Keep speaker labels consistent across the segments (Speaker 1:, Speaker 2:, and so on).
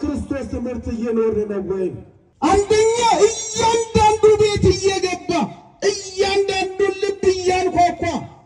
Speaker 1: በክርስቶስ ትምህርት እየኖርን ነው ወይ?
Speaker 2: አንደኛ እያንዳንዱ ቤት እየገባ እያንዳንዱን ልብ እያንኳኳ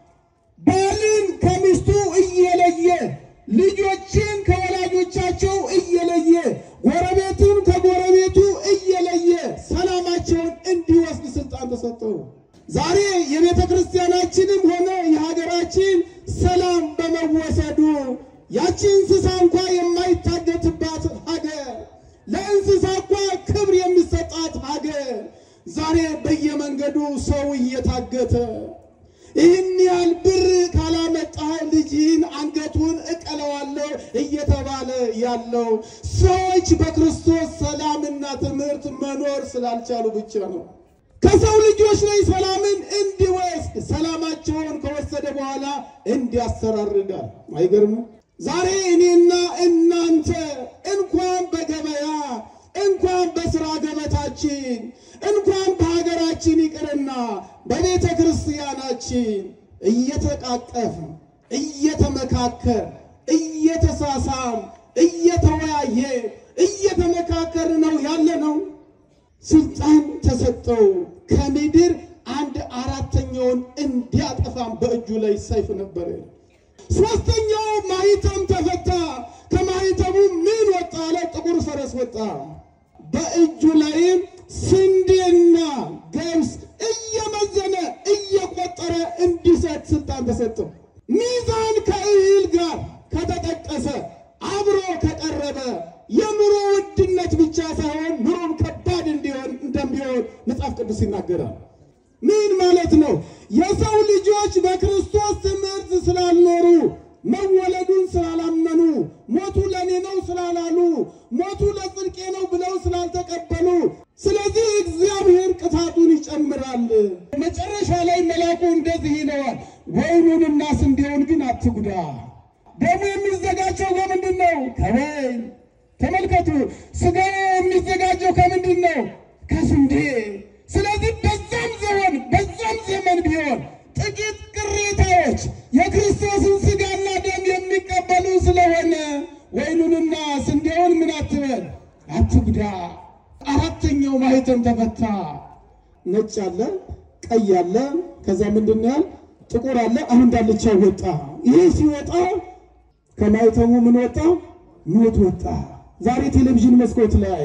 Speaker 2: ባልን ከሚስቱ እየለየ ልጆችን ከወላጆቻቸው እየለየ ጎረቤትን ከጎረቤቱ እየለየ ሰላማቸውን እንዲወስድ ስልጣን ተሰጠው። ዛሬ የቤተ ክርስቲያናችንም ሆነ የሀገራችን ሰላም በመወሰዱ ያቺ እንስሳ እንኳ የማይታገትባት ሀገር ለእንስሳ እንኳ ክብር የሚሰጣት ሀገር ዛሬ በየመንገዱ ሰው እየታገተ ይህን ያህል ብር ካላመጣህ ልጅህን አንገቱን እቀለዋለሁ እየተባለ ያለው ሰዎች በክርስቶስ ሰላምና ትምህርት መኖር ስላልቻሉ ብቻ ነው። ከሰው ልጆች ላይ ሰላምን እንዲወስድ ሰላማቸውን ከወሰደ በኋላ እንዲያሰራርጋል። አይገርምም? ዛሬ እኔና እናንተ እንኳን በገበያ እንኳን በስራ ገበታችን እንኳን በሀገራችን ይቅርና በቤተ ክርስቲያናችን እየተቃቀፍ እየተመካከር እየተሳሳም እየተወያየ እየተመካከር ነው ያለ ነው። ስልጣን ተሰጠው ከምድር አንድ አራተኛውን እንዲያጠፋም በእጁ ላይ ሰይፍ ነበረ። ሶስተኛው ማህተም ተፈታ። ከማህተሙ ምን ወጣ አለ? ጥቁር ፈረስ ወጣ። በእጁ ላይም ስንዴና ገብስ እየመዘነ እየቆጠረ እንዲሰጥ ስልጣን ተሰጠው። ሚዛን ከእህል ጋር ከተጠቀሰ አብሮ ከቀረበ የኑሮ ውድነት ብቻ ሳይሆን ኑሮም ከባድ እንዲሆን እንደሚሆን መጽሐፍ ቅዱስ ይናገራል። ምን ማለት ነው? የሰው ልጆች በክርስቶስ ትምህርት ስላልኖሩ መወለዱን ስላላመኑ ሞቱ ለእኔ ነው ስላላሉ ሞቱ ለጽድቄ ነው ብለው ስላልተቀበሉ፣ ስለዚህ እግዚአብሔር ቅጣቱን ይጨምራል። መጨረሻ ላይ መልአኩ እንደዚህ ይለዋል፣ ወይኑንና ስንዴውን ግን አትጉዳ። ደሙ የሚዘጋጀው ከምንድን ነው? ከወይን። ተመልከቱ፣ ስጋው የሚዘጋጀው ከምንድን ነው? ከስንዴ። ስለዚህ በዛም ዘመን በዛም ዘመን ቢሆን ጥቂት ቅሬታዎች የክርስቶስን ስጋና ደም የሚቀበሉ ስለሆነ ወይኑንና ስንዴውን ምን አትበል አትጉዳ። አራተኛው ማህተም ተፈታ። ነጭ አለ፣ ቀይ አለ፣ ከዛ ምንድን ነው ያል ጥቁር አለ። አሁን ዳልቻው ወጣ። ይህ ሲወጣ ከማህተሙ ምን ወጣ? ሞት ወጣ። ዛሬ ቴሌቪዥን መስኮት ላይ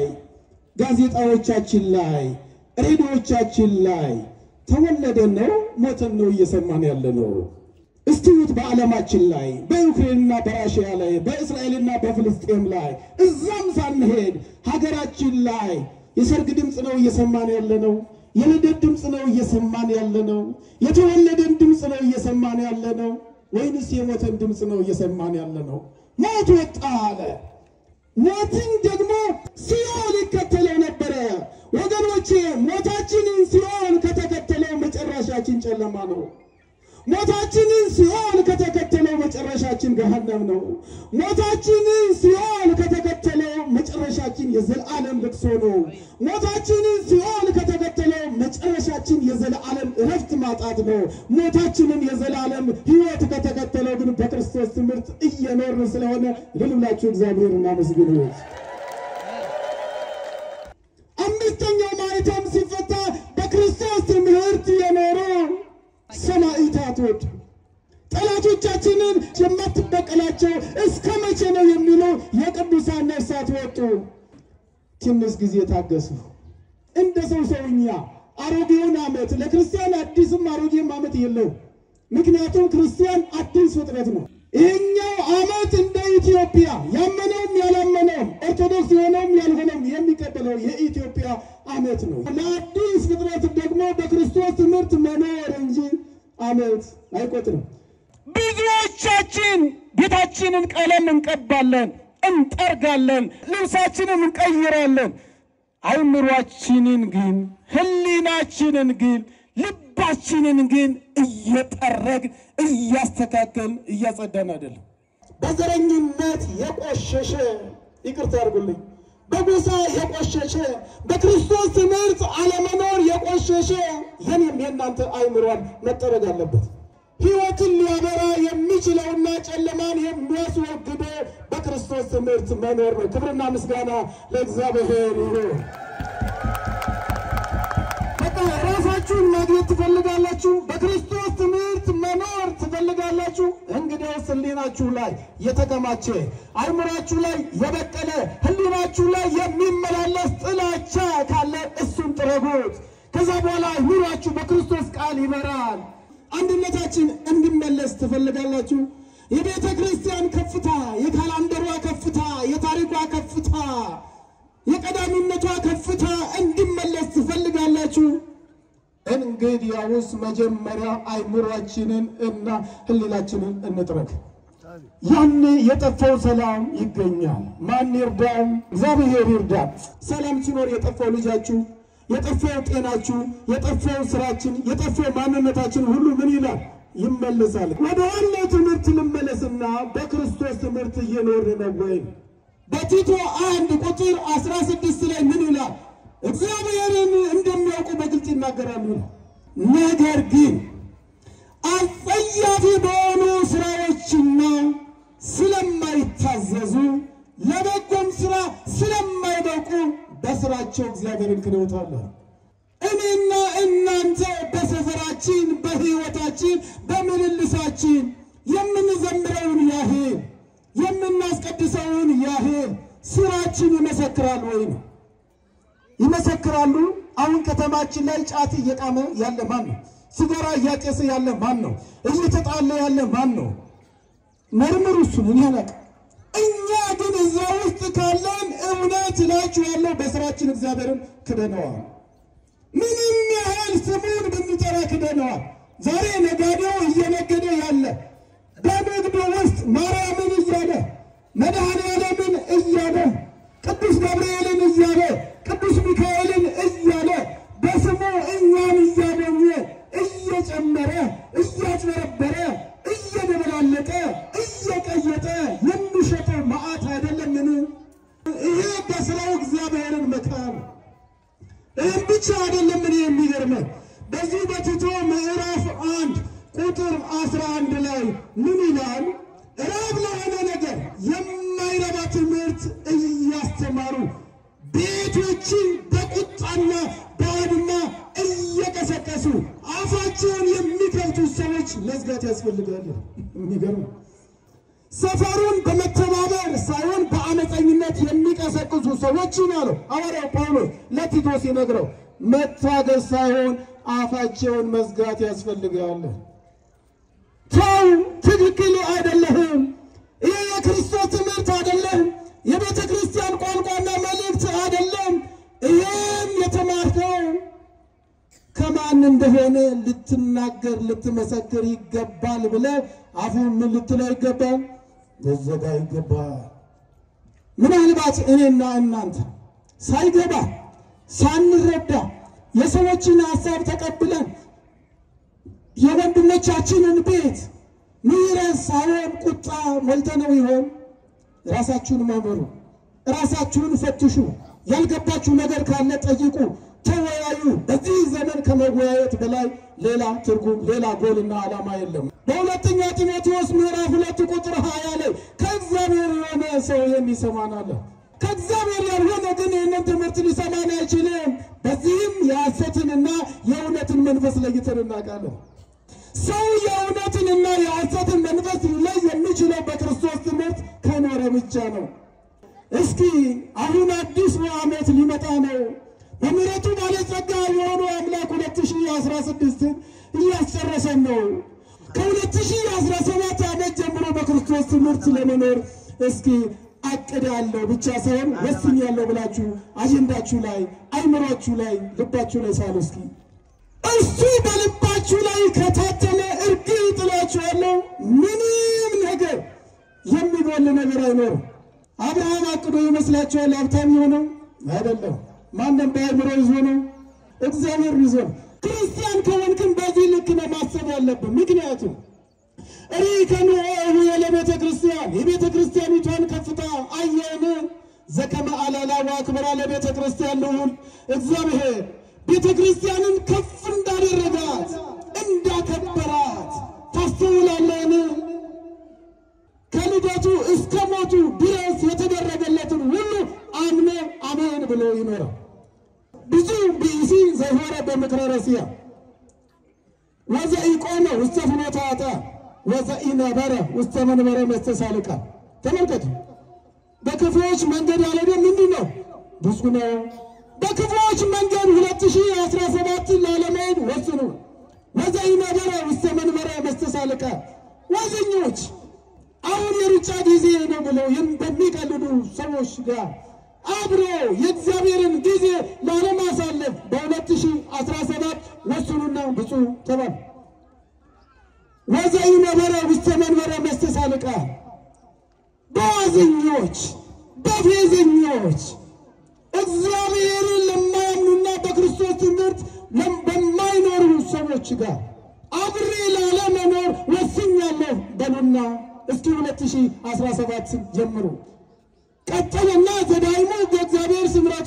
Speaker 2: ጋዜጣዎቻችን ላይ ሬዲዮቻችን ላይ ተወለደን ነው ሞተን ነው እየሰማን ያለ ነው። እስቲዩት በዓለማችን ላይ በዩክሬንና በራሽያ ላይ በእስራኤልና በፍልስጤም ላይ እዛም ሳንሄድ ሀገራችን ላይ የሰርግ ድምፅ ነው እየሰማን ያለ ነው። የልደት ድምፅ ነው እየሰማን ያለ ነው። የተወለደን ድምፅ ነው እየሰማን ያለ ነው። ወይንስ የሞተን ድምፅ ነው እየሰማን ያለ ነው? ሞት ወጣ አለ። ሞትን ደግሞ ሲኦል ይከተለው ነበረ። ወገኖቼ ሞታችንን ሲኦል ከተከተለው መጨረሻችን ጨለማ ነው። ሞታችንን ሲኦል ከተከተለው መጨረሻችን ገሃነም ነው። ሞታችንን ሲኦል ከተከተለው መጨረሻችን የዘላለም ልቅሶ ነው። ሞታችንን ሲኦል ከተከተለው መጨረሻችን የዘላለም እረፍት ማጣት ነው። ሞታችንን የዘላለም ሕይወት ከተከተለው ግን በክርስቶስ ትምህርት እየኖርን ስለሆነ ልልብላችሁ እግዚአብሔር እናመስግኑት። አምስተኛው ማኅተም ሲፈታ በክርስቶስ ትምህርት የኖሩ ሰማዕታት ወጡ። ጠላቶቻችንን የማትበቀላቸው እስከ መቼ ነው የሚሉ የቅዱሳን ነፍሳት ወጡ። ትንሽ ጊዜ ታገሱ። እንደ ሰው ሰውኛ አሮጌውን ዓመት ለክርስቲያን አዲስም አሮጌም ዓመት የለው። ምክንያቱም ክርስቲያን አዲስ ፍጥረት ነው። ይህኛው ዓመት እንደ ኢትዮጵያ ያመነውም ያላመነውም ኦርቶዶክስ የሆነውም ያልሆነውም የሚቀበለው የኢትዮጵያ ዓመት ነው። ለአዲስ ፍጥረት ደግሞ በክርስቶስ ትምህርት መኖር እንጂ ዓመት አይቆጥርም። ብዙዎቻችን ቤታችንን ቀለም እንቀባለን፣ እንጠርጋለን፣ ልብሳችንን እንቀይራለን። አይምሯችንን ግን ሕሊናችንን ግን ልባችንን ግን እየጠረግ እያስተካከል እያጸዳን አይደለም። በዘረኝነት የቆሸሸ ይቅርታ አድርጉልኝ፣ በጎሳ የቆሸሸ በክርስቶስ ትምህርት አለመኖር የቆሸሸ የኔም የእናንተ አይምሯን መጠረግ አለበት። ሕይወትን ሊያበራ የሚችለውና ጨለማን የሚያስወግደው
Speaker 1: በክርስቶስ ትምህርት መኖር ነው። ክብርና ምስጋና ለእግዚአብሔር ይሁን።
Speaker 2: በቃ ራሳችሁን ማግኘት ትፈልጋላችሁ? በክርስቶስ ትምህርት መኖር ትፈልጋላችሁ?
Speaker 1: እንግዲያውስ ሕሊናችሁ ላይ የተከማቸ አይምሯችሁ ላይ የበቀለ ሕሊናችሁ ላይ የሚመላለስ ጥላቻ ካለ እሱን ጥረጉት። ከዛ በኋላ ኑሯችሁ በክርስቶስ ቃል ይበራል።
Speaker 2: አንድነታችን እንዲመለስ ትፈልጋላችሁ? የቤተ ክርስቲያን ከፍታ፣ የካላንደሯ ከፍታ፣ የታሪኳ ከፍታ፣ የቀዳሚነቷ ከፍታ እንዲመለስ ትፈልጋላችሁ?
Speaker 1: እንግዲያውስ መጀመሪያ አይምሯችንን እና ሕሊናችንን እንጥረግ። ያኔ የጠፋው ሰላም ይገኛል። ማን ይርዳም? እግዚአብሔር ይርዳ። ሰላም ሲኖር የጠፋው ልጃችሁ፣ የጠፋው ጤናችሁ፣ የጠፋው ስራችን፣ የጠፋው ማንነታችን ሁሉ ምን ይላል? ይመለሳል። ወደ ዋናው ትምህርት ልመለስና በክርስቶስ ትምህርት እየኖርን ነው ወይ?
Speaker 2: በቲቶ አንድ ቁጥር 16 ላይ ምን ይላል? እግዚአብሔርን እንደሚያውቁ በግልጽ ይናገራሉ ይላል። ነገር ግን አጸያፊ በሆኑ ስራዎችና ስለማይታዘዙ ለበጎም ስራ ስለማይበቁ በስራቸው እግዚአብሔርን ክደውታል። እኔና እናንተ በሰፈራችን፣ በሕይወታችን፣ በምልልሳችን የምንዘምረውን ያህል የምናስቀድሰውን ያህል ስራችን ይመሰክራል ወይ ነው?
Speaker 1: ይመሰክራሉ። አሁን ከተማችን ላይ ጫት እየቃመ ያለ ማን ነው? ሲጋራ እያጨሰ ያለ ማን ነው? እየተጣለ ያለ ማን ነው? መርምሩ እሱን። እኔ አላውቅም።
Speaker 2: እኛ ግን እዛ ውስጥ ካለን እውነት እላችኋለሁ በስራችን እግዚአብሔርን ክደነዋል። ምንም ያህል ስሙን ብንጠራ ክደነዋል። ዛሬ ነጋዴው እየነገደ ያለ በንግዱ ውስጥ ማርያምን እያለ መድኃኔዓለምን እያለ ቅዱስ ገብርኤልን እያለ ቅዱስ ሚካኤልን እያለ በስሙ እኛን እያገኘ እየጨመረ እያጭበረበረ እየደበላለቀ እየቀየጠ የሚሸጠው መዓት አይደለምን? ይሄ በስራው እግዚአብሔርን መካር። ይህም ብቻ አይደለም። እኔ የሚገርመኝ በዚህ በቲቶ ምዕራፍ አንድ ቁጥር አስራ አንድ ላይ ምን ይላል? ራብ ለሆነ ነገር የማይረባ ትምህርት እያስተማሩ ቤቶችን በቁጣና በአድማ እየቀሰቀሱ አፋቸውን የሚከፍቱ ሰዎች መዝጋት ያስፈልጋል። የሚገርም ሰፈሩን በመተባበር ሳይሆን በአመፀኝነት የሚቀሰቅሱ ሰዎችን አለው ሐዋርያው ጳውሎስ ለቲቶ ሲነግረው መታገስ ሳይሆን አፋቸውን መዝጋት ያስፈልጋል። ተው፣ ትክክል አይደለህም። ይህ የክርስቶስ ትምህርት አይደለም። የቤተ ክርስቲያን ቋንቋና መልእክት አይደለም። ይህም የተማርከው ከማን እንደሆነ ልትናገር ልትመሰክር ይገባል ብለህ አፉን ምን ልትለው ይገባል? ልዘጋ ይገባል። ምናልባት እኔና እናንተ ሳይገባ ሳንረዳ የሰዎችን ሀሳብ ተቀብለን የወንድሞቻችንን ቤት ምሕረት ሳይሆን ቁጣ ሞልተነው ይሆን? ራሳችሁን መርምሩ፣ ራሳችሁን ፈትሹ። ያልገባችሁ ነገር ካለ ጠይቁ፣ ተወያዩ። በዚህ ዘመን ከመወያየት በላይ ሌላ ትርጉም ሌላ ጎልና ዓላማ የለም። በሁለተኛ ጢሞቴዎስ ምዕራፍ ሁለት ቁጥር ሀያ ላይ ከእግዚአብሔር የሆነ ሰው ይህን ይሰማናል። ከእግዚአብሔር ያልሆነ ግን ይህንን ትምህርት ሊሰማን አይችልም። በዚህም የሐሰትንና የእውነትን መንፈስ ለይተን እናውቃለን። ሰው የእውነትንና የሐሰትን መንፈስ ሊለይ የሚችለው በክርስቶስ ትምህርት ከኖረ ብቻ ነው። እስኪ አሁን አዲስ ዓመት ሊመጣ ነው። በምሕረቱ ባለጸጋ የሆኑ አምላክ 2016ን እያስጨረሰን ነው። ከ2017 ዓመት ጀምሮ በክርስቶስ ትምህርት ለመኖር እስኪ አቅዳለሁ ብቻ ሳይሆን ወስኛለሁ ብላችሁ አጀንዳችሁ ላይ አይምሯችሁ ላይ ልባችሁ ላይ ሳሉ እስኪ እሱ በልባችሁ ላይ ከታተመ እርግጥ እላችኋለሁ ምንም ነገር የሚጎል ነገር አይኖርም። አብርሃም አቅዶ ይመስላችኋል ሀብታም የሆነው አይደለም። ማንም በአእምሮ ይዞ ነው፣ እግዚአብሔር ይዞ ነው። ክርስቲያን ከሆንክን በዚህ ልክ ነው ማሰብ ያለብን። ምክንያቱም ሪከኑ ለቤተ ክርስቲያን የቤተ ክርስቲያኒቷን ከፍታ አየን። ዘከመ አላላዋ ክብራ ለቤተ ክርስቲያን ልዑል እግዚአብሔር ቤተ ክርስቲያንን ከፍ እንዳደረጋት እንዳከበራት ታስተውላለን። ከልደቱ በእምነቱ እስከ ሞቱ ድረስ የተደረገለትን ሁሉ አምኖ አሜን ብሎ ይኖራል። ብዙ ብእሲ ዘሆረ በምክረ ረሲያ ወዘኢቆመ ውስተ ፍኖተ ኃጥእ ወዘኢነበረ ውስተ መንበረ መስተሳልቃ። ተመልከቱ። በክፉዎች መንገድ ያልሄደ ምንድን ነው? ብፁዕ ነው። በክፉዎች መንገድ 2017 ላለመሄድ ወስኑ። ወዘኢነበረ ውስተ መንበረ መስተሳልቃ። ዋዘኞች አሁን የሩጫ ጊዜ ነው ብለው በሚቀልዱ ሰዎች ጋር አብሮ የእግዚአብሔርን ጊዜ ላለማሳለፍ በ2017 ወስኑና ብፁዕ ተባሉ። ወዘኢነበረ ውስተ መንበረ መስተሳልቃ በዋዘኞች በፌዘኞች እግዚአብሔርን ለማያምኑና በክርስቶስ ትምህርት በማይኖሩ ሰዎች ጋር አብሬ ላለመኖር ወስኛለሁ በሉና እስኪ 2017 ጀምሩ። ቀጠለና ዘዳይሙ በእግዚአብሔር ስምረቱ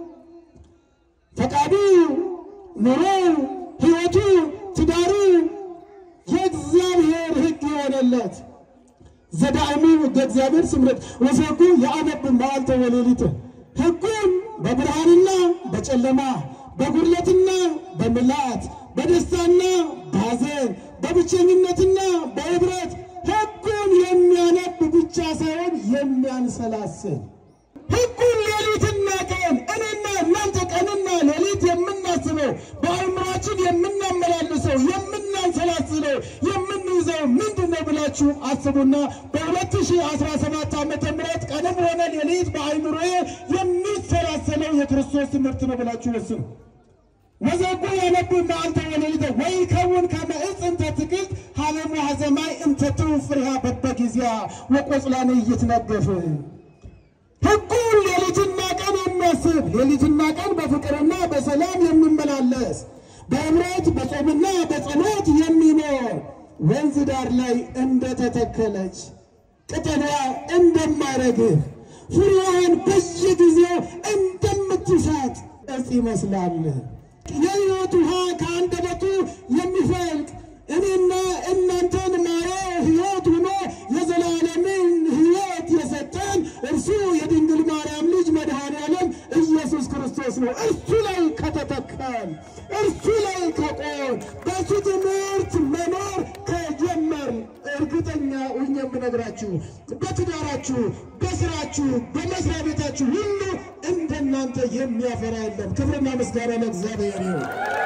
Speaker 2: ፈቃዱ፣ ኑሮ፣ ሕይወቱ፣ ትዳሩ የእግዚአብሔር ሕግ የሆነለት ዘዳይሙ በእግዚአብሔር ስምረት ወሰጉ የአነብ መዓልተ ወሌሊት ሕጉን በብርሃንና በጨለማ በጉድለትና በምልአት በደስታና በሐዘን በብቸኝነትና በኅብረት ሕጉን የሚያነብ ብቻ ሳይሆን የሚያንሰላስል ሕጉን ሌሊትና ቀን እኔና እናንተ ቀንና ሌሊት የምናስበው በአእምሯችን የምናመላልሰው የምናንሰላስለው የምንይዘው ምንድን ነው ብላችሁ አስቡና በ2017 ዓመተ ምህረት ቀንም ሆነ ሌሊት በአእምሮዬ የሚሰላሰለው የክርስቶስ ትምህርት ነው ብላችሁ ወስኑ። ወዘጉ ያነብ መዓልተ ወሌሊተ ወይከውን ከመ ዕፅ እንተ ትክልት ሀበ ሙሐዘ ማይ እንተ ትውፍ ፍሬሃ በበጊዜያ ወቆጽላነ ይትነገፍ ሕጉን ሌሊትና ቀን የሚያስብ ሌሊትና ቀን በፍቅርና በሰላም የሚመላለስ በእምነት በጾምና በጸሎት የሚኖር ወንዝ ዳር ላይ እንደተተከለች ቅጠሏ እንደማይረግፍ ፍሬዋን በየጊዜው እንደምትሰጥ ዕፅ ይመስላል። የሕይወት ውሃ ከአንደበቱ የሚፈልቅ እኔና እናንተን ማረ ሕይወት ሆኖ የዘላለምን ሕይወት የሰጠን እርሱ የድንግል ማርያም ልጅ መድኃኔ ዓለም ኢየሱስ ክርስቶስ ነው። እርሱ ላይ ከተተከል እርሱ ላይ ከቆም በሱ ትምህርት መኖር ከጀመር እርግጠኛ ሆኜ የምነግራችሁ በትዳራችሁ፣ በስራችሁ፣ በመስሪያ ቤታችሁ ሁሉ እንደናንተ የሚያፈራ የለም። ክብርና ምስጋና ለእግዚአብሔር ይሁን።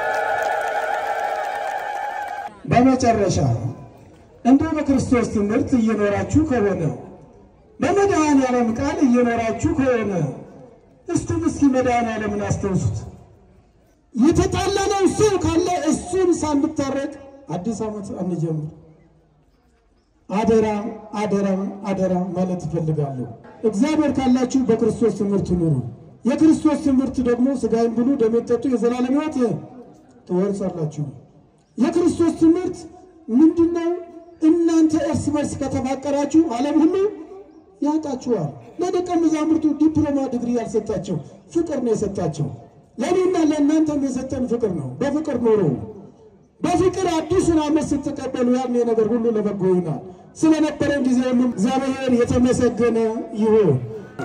Speaker 2: በመጨረሻ እንዲሁ በክርስቶስ ትምህርት እየኖራችሁ ከሆነ በመድኃኔ ዓለም ቃል እየኖራችሁ ከሆነ እስቲ እስኪ መድኃኔ ዓለምን አስታውሱት። የተጣላነው እሱ ካለ እሱን ሳንታረቅ አዲስ ዓመት አንጀምር። አደራ አደራ አደራ ማለት እፈልጋለሁ። እግዚአብሔር ካላችሁ በክርስቶስ ትምህርት ኑሩ። የክርስቶስ ትምህርት ደግሞ ሥጋዬን ብሉ ደሜን ጠጡ የዘላለም ሕይወት ትወርሳላችሁ። የክርስቶስ ትምህርት ምንድን ነው? እናንተ እርስ በርስ ከተፋቀራችሁ ዓለም ሁሉ ያውቃችኋል። ለደቀ መዛሙርቱ ዲፕሎማ ዲግሪ ያልሰጣቸው ፍቅር ነው የሰጣቸው። ለእኔና ለእናንተም የሰጠን ፍቅር ነው። በፍቅር ኖሮ በፍቅር አዲሱን ዓመት ስትቀበሉ ያኔ ነገር ሁሉ ለበጎ ይሆናል። ስለነበረን ጊዜ ሁሉ እግዚአብሔር የተመሰገነ ይሁን።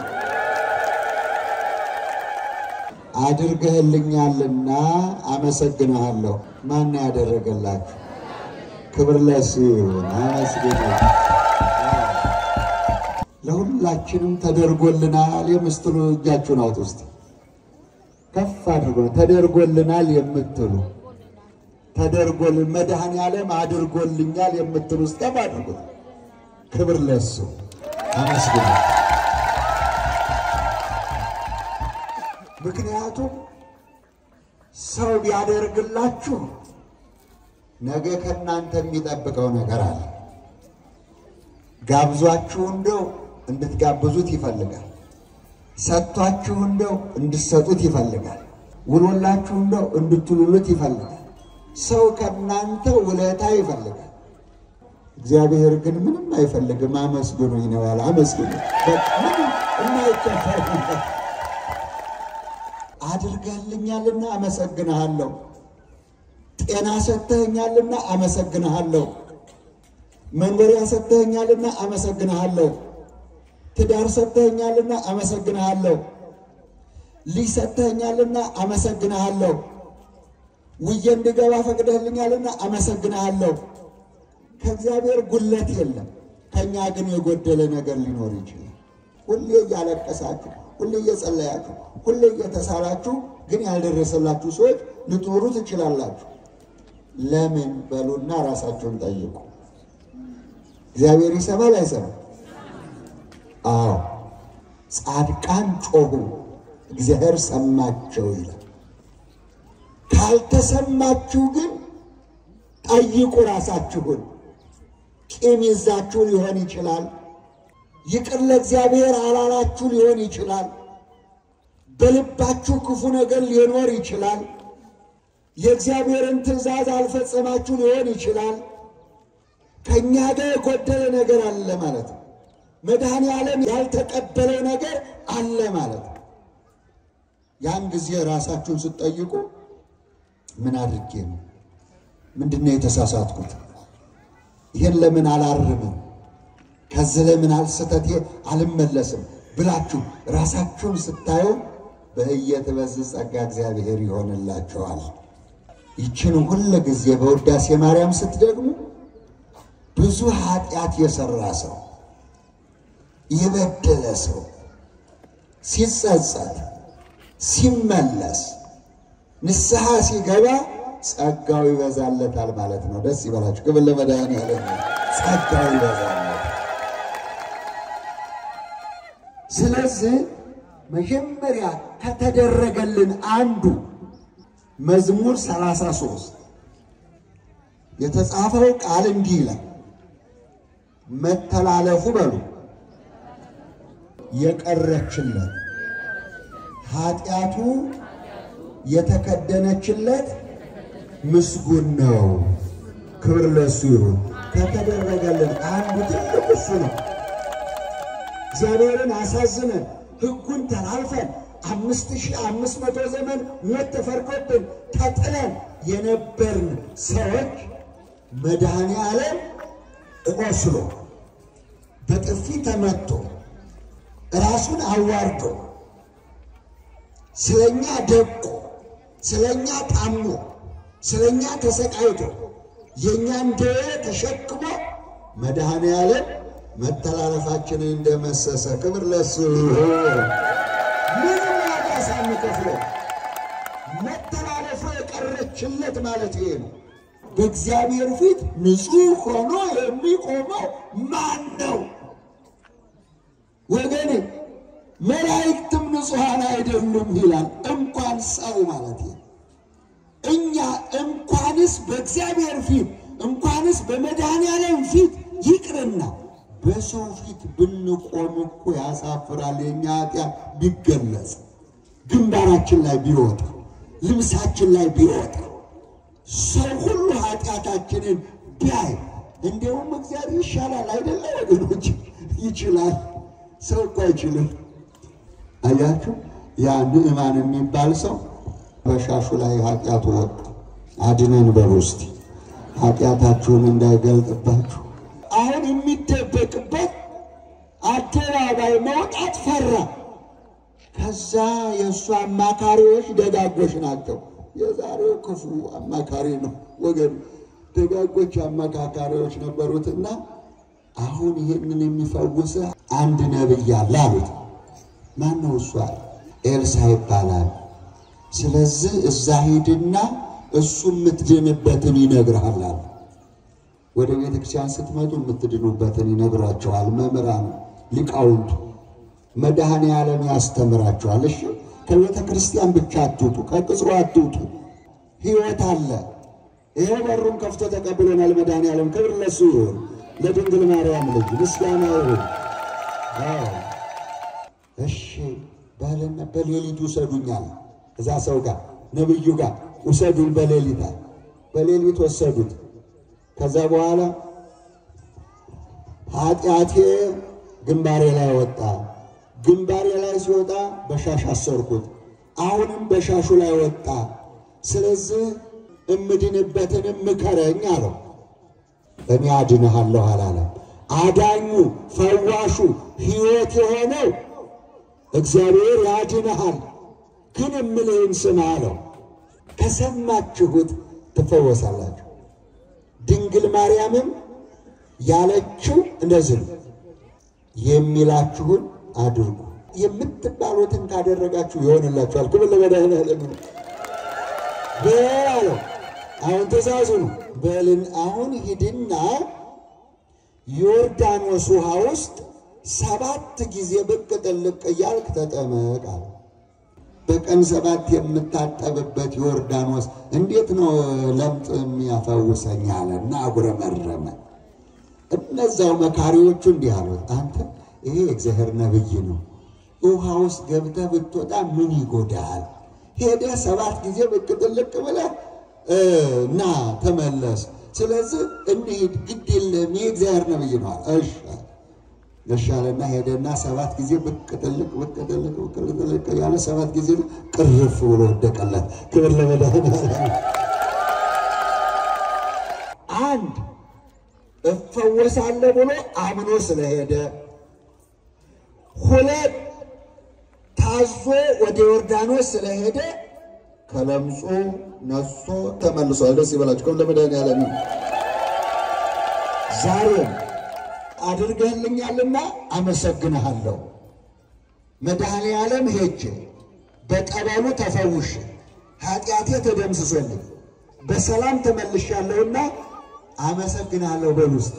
Speaker 3: አድርገህልኛልና አመሰግንሃለሁ። ማን ያደረገላችሁ? ክብር ለእሱ ይሁን። አመስግኑ። ለሁላችንም ተደርጎልናል የምትሉ እጃችሁን አውጡ እስቲ ከፍ አድርጎ ተደርጎልናል የምትሉ ተደርጎልን መድኃኔ ዓለም አድርጎልኛል የምትሉ ውስጥ ከፍ አድርጉት። ክብር ለእሱ አመስግኑ። ምክንያቱም ሰው ቢያደርግላችሁ ነገ ከእናንተ የሚጠብቀው ነገር አለ። ጋብዟችሁ እንደው እንድትጋብዙት ይፈልጋል። ሰጥቷችሁ እንደው እንድትሰጡት ይፈልጋል። ውሎላችሁ እንደው እንድትውሉት ይፈልጋል። ሰው ከእናንተ ውለታ ይፈልጋል። እግዚአብሔር ግን ምንም አይፈልግም። አመስግኑኝ ነው ያለ። አመስግኑ ምንም የማይከፈል አድርጋልኛልና አመሰግንሃለሁ። ጤና ሰጥተኸኛልና አመሰግንሃለሁ። መኖሪያ ሰጥተኸኛልና አመሰግንሃለሁ። ትዳር ሰጥተኸኛልና አመሰግንሃለሁ። ልጅ ሰጥተኸኛልና አመሰግንሃለሁ። ውዬ እንድገባ ፈቅደህልኛልና አመሰግንሃለሁ። ከእግዚአብሔር ጉለት የለም። ከእኛ ግን የጎደለ ነገር ሊኖር ይችላል። ሁሌ እያለቀሳችሁ፣ ሁሌ እየጸለያችሁ፣ ሁሌ እየተሳላችሁ ግን ያልደረሰላችሁ ሰዎች ልትኖሩ ትችላላችሁ። ለምን በሉና ራሳችሁን ጠይቁ። እግዚአብሔር ይሰማል አይሰማም? አዎ ጻድቃን ጮሁ፣ እግዚአብሔር ሰማቸው ይላል። ካልተሰማችሁ ግን ጠይቁ ራሳችሁን። ቂም ይዛችሁ ሊሆን ይችላል። ይቅር ለእግዚአብሔር አላላችሁ ሊሆን ይችላል። በልባችሁ ክፉ ነገር ሊኖር ይችላል። የእግዚአብሔርን ትእዛዝ አልፈጸማችሁ ሊሆን ይችላል። ከእኛ ጋር የጎደለ ነገር አለ ማለት ነው። መድኃኔ ዓለም ያልተቀበለው ነገር አለ ማለት ነው። ያን ጊዜ ራሳችሁን ስትጠይቁ ምን አድርጌ ነው? ምንድን ነው የተሳሳትኩት? ይህን ለምን አላርምም? ከዚህ ለምን አልስተቴ አልመለስም ብላችሁ ራሳችሁን ስታዩ በእየትበዝ ጸጋ እግዚአብሔር ይሆንላችኋል። ይችን ሁል ጊዜ በውዳሴ ማርያም ስትደግሙ ብዙ ኃጢአት የሰራ ሰው የበደለ ሰው ሲጸጸት ሲመለስ ንስሐ ሲገባ ጸጋው ይበዛለታል ማለት ነው። ደስ ይበላችሁ። ክብር ለመድኃኔዓለም። ጸጋው ይበዛለታል። ስለዚህ መጀመሪያ ከተደረገልን አንዱ መዝሙር 33 የተጻፈው ቃል እንዲህ ይላል፣ መተላለፉ በሉ የቀረችለት ኃጢአቱ የተከደነችለት ምስጉን ነው። ክብር ለሱ ይሁን። ከተደረገልን አንዱ ትልቅ እሱ ነው። እግዚአብሔርን አሳዝነን ሕጉን ተላልፈን አምስት ሺህ አምስት መቶ ዘመን ሞት ተፈርዶብን ተጥለን የነበርን ሰዎች መድኃኔ ዓለም ቆስሎ በጥፊ ተመቶ ራሱን አዋርዶ ስለኛ ደቆ ስለኛ ታሞ ስለኛ ተሰቃይቶ የእኛን ደዌ ተሸክሞ መድኃኔ ዓለም መተላለፋችንን እንደመሰሰ ክብር ለሱ ይሁን። ምንም ዋጋ ሳንከፍለው መተላለፉ የቀረችለት ማለት ይሄ ነው። በእግዚአብሔር ፊት ንጹሕ ሆኖ የሚቆመው ማን ነው? ወገኔ መላእክትም ንጹሐን አይደሉም ይላል። እንኳን ሰው ማለት ነው። እኛ እንኳንስ በእግዚአብሔር ፊት እንኳንስ በመድኃኔዓለም ፊት ይቅርና በሰው ፊት ብንቆም እኮ ያሳፍራል። የኛ ኃጢአት ቢገለጽ ግንባራችን ላይ ቢወጣ ልብሳችን ላይ ቢወጣ ሰው ሁሉ ኃጢአታችንን ቢያይ እንዲሁም እግዚአብሔር ይሻላል አይደለ ወገኖች? ይችላል። ሰው እኮ አይችልም። አያችሁ፣ ያ ንዕማን የሚባል ሰው በሻሹ ላይ ኃጢአቱ ወጣ። አድነን በሉ እስቲ ኃጢአታችሁን እንዳይገልጥባችሁ። አሁን የሚደበቅበት አደባባይ መውጣት ፈራ። ከዛ የእሱ አማካሪዎች ደጋጎች ናቸው። የዛሬው ክፉ አማካሪ ነው ወገን። ደጋጎች አማካካሪዎች ነበሩትና አሁን ይህንን የሚፈውስ አንድ ነብይ አለ አሉት። ማን ነው እሱ? አለ ኤልሳ ይባላል። ስለዚህ እዛ ሂድና እሱ የምትድንበትን ይነግርሃል አለ። ወደ ቤተ ክርስቲያን ስትመጡ የምትድኑበትን ይነግሯቸዋል መምህራኑ፣ ሊቃውንቱ። መድኃኔ ዓለም ያስተምራቸዋል። እሺ ከቤተ ክርስቲያን ብቻ አትውጡ፣ ከቅጽሩ አትውጡ። ሕይወት አለ። ይሄ በሩን ከፍቶ ተቀብሎናል መድኃኔ ዓለም። ክብር ለሱ ይሁን፣ ለድንግል ማርያም ልጅ ምስጋና ይሁን። አዎ እሺ ባለና በሌሊት ውሰዱኛል እዛ ሰው ጋር ነብዩ ጋር ውሰዱን በሌሊት አለ። በሌሊት ወሰዱት። ከዛ በኋላ ኃጢአቴ ግንባሬ ላይ ወጣ። ግንባሬ ላይ ሲወጣ በሻሽ አሰርኩት። አሁንም በሻሹ ላይ ወጣ። ስለዚህ እምድንበትን ምከረኝ አለው። እኔ አድንሃለሁ አላለም። አዳኙ፣ ፈዋሹ፣ ሕይወት የሆነው እግዚአብሔር ያድንሃል። ግን የምልህን ስማ አለው። ከሰማችሁት ትፈወሳላችሁ። ድንግል ማርያምም ያለችው እንደዚህ ነው፣ የሚላችሁን አድርጉ የምትባሉትን ካደረጋችሁ ይሆንላችኋል። ክብር ለመድኃኒዓለም ነው። በል አለው። አሁን ትእዛዙ ነው። በልን አሁን ሂድና ዮርዳኖስ ውሃ ውስጥ ሰባት ጊዜ ብቅ ጥልቅ እያልክ ተጠመቅ አለ። በቀን ሰባት የምታጠብበት ዮርዳኖስ እንዴት ነው ለምጥ የሚያፈውሰኝ አለና አጉረመረመ። እነዛው መካሪዎቹ እንዲህ አሉት፣ አንተ ይሄ የእግዚአብሔር ነብይ ነው። ውሃ ውስጥ ገብተህ ብትወጣ ምን ይጎዳሃል? ሄደህ ሰባት ጊዜ ብቅ ጥልቅ ብለህ እና ተመለስ። ስለዚህ እንሂድ፣ ግድ የለም ይህ እግዚአብሔር ነብይ ነው። እሺ እሺ አለና ሄደና ሰባት ጊዜ ብቅ ጥልቅ ብቅ ጥልቅ ብቅ ጥልቅ ያለ ሰባት ጊዜ ቅርፍ ብሎ ወደቀለት። ክብር ለመድኃኒዓለም። አንድ እፈወሳለሁ ብሎ አምኖ ስለሄደ፣ ሁለት ታዞ ወደ ዮርዳኖስ ስለሄደ ከለምጹ ነሶ ተመልሷል። ደስ ይበላችሁ። ከም ለመድኃኒዓለም ዛሬም አድርገህልኛልና አመሰግንሃለሁ። መድኃኒዓለም ሄጄ በጠበሉ ተፈውሼ ኃጢአቴ ተደምስሶልኝ በሰላም ተመልሻለሁና አመሰግንሃለሁ። በል ውስጥ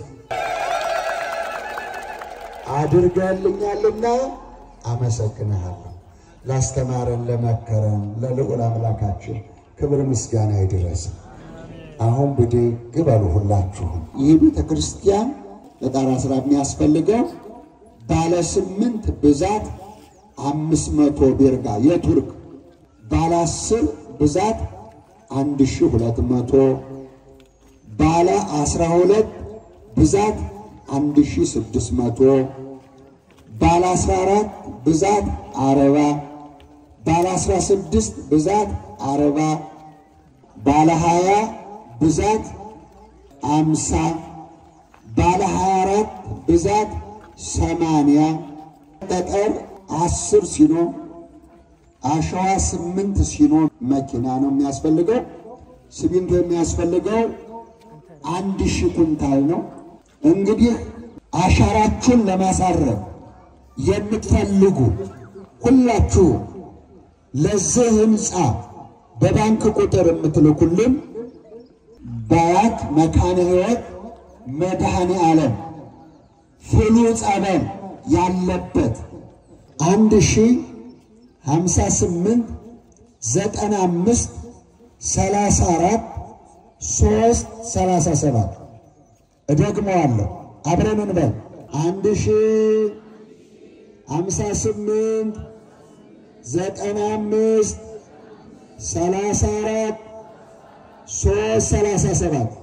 Speaker 3: አድርገህልኛልና አመሰግንሃለሁ። ላስተማረን ለመከረን ለልዑል አምላካችን ክብር ምስጋና ይድረስ። አሁን ብድግ በሉ ሁላችሁም። ይህ ቤተ ክርስቲያን ለጣራ ስራ የሚያስፈልገው ባለ ስምንት ብዛት አምስት መቶ ቤርጋ የቱርክ ባለ አስር ብዛት አንድ ሺ ሁለት መቶ ባለ አስራ ሁለት ብዛት አንድ ሺ ስድስት መቶ ባለ አስራ አራት ብዛት አረባ ባለ አስራ ስድስት ብዛት አረባ ባለ ሀያ ብዛት አምሳ ባለ 24 ብዛት ሰማንያ ጠጠር አስር ሲኖ አሸዋ ስምንት ሲኖ መኪና ነው የሚያስፈልገው። ሲሚንቶ የሚያስፈልገው አንድ ሺህ ኩንታል ነው። እንግዲህ አሻራችሁን ለማሳረፍ የምትፈልጉ ሁላችሁ ለዚህ ህንፃ በባንክ ቁጥር የምትልኩልን በአያት መካነ ሕይወት መድኃኔ ዓለም ፍሉ ጸበል ያለበት አንድ ሺ ሀምሳ ስምንት ዘጠና አምስት ሰላሳ አራት ሶስት ሰላሳ ሰባት እደግመዋለሁ። አብረን እንበል አንድ ሺ ሀምሳ ስምንት ዘጠና አምስት ሰላሳ አራት ሶስት ሰላሳ ሰባት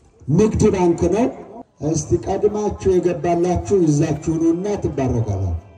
Speaker 3: ንግድ ባንክ ነው። እስቲ ቀድማችሁ የገባላችሁ ይዛችሁኑና ትባረካላችሁ።